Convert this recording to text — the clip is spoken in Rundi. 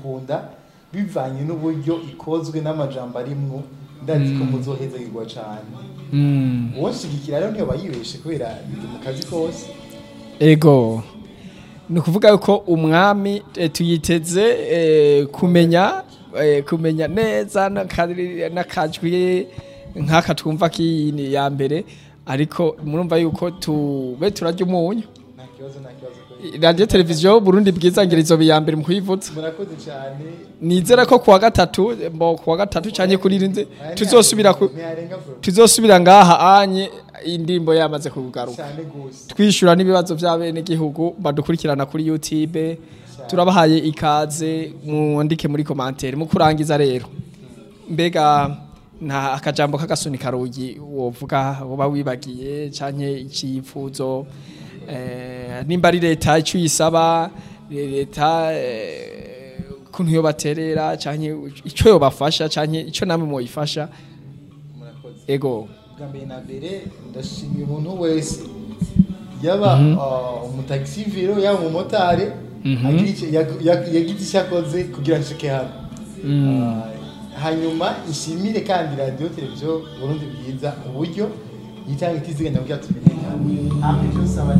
kuyikunda bivanye n'uburyo ikozwe n'amajambo arimwo ndazi ko muzohezagirwa cane Mm. uwo nshigikira rero ntiyoba yibeshe kubera biri mu kazi kose ego ni ukuvuga yuko umwami eh, tuyiteze eh, kumenya eh, kumenya neza n'akari- n'akajwi nk'aka twumva k'iyini ya mbere ariko murumva yuko tube turarya umunyu nta kibazo nta kibazo kweli. radiyo televiziyo burundi bwizangirizo ya mbere mu kuyivutsa murakoze cyane nizera ko kuwa gatatu mbo kuwa gatatu cyane kuri rinze tuzosubira ku ntiyarenga bro tuzosubira ngaha anye indirimbo yamaze kugaruka cyane gose twishyura n'ibibazo by'abenegihugu badukurikirana kuri youtube turabahaye ikaze mwandike muri komantere mu kurangiza rero mbega nta akajambo k'agasunika rugi wovuga uba wibagiye canke icyifuzo eh, nimba ari leta icyo uyisaba leta eh, ukuntu yobaterera canke icyo yobafasha canke icyo namwe mwoyifasha murakoze ego bwa mbere na mbere ndashimiye umuntu wese yaba uh, umutagisiviro yaba umumotari Mhm. agira icyo- yag- yag- yagize icyo akoze kugira ngo nshike hano Uh, hanyuma nshimire kandi radiyo televiziyo burundi bwiza uburyo yitanga itiziganya kugira tumenyekane hamwe cyose aba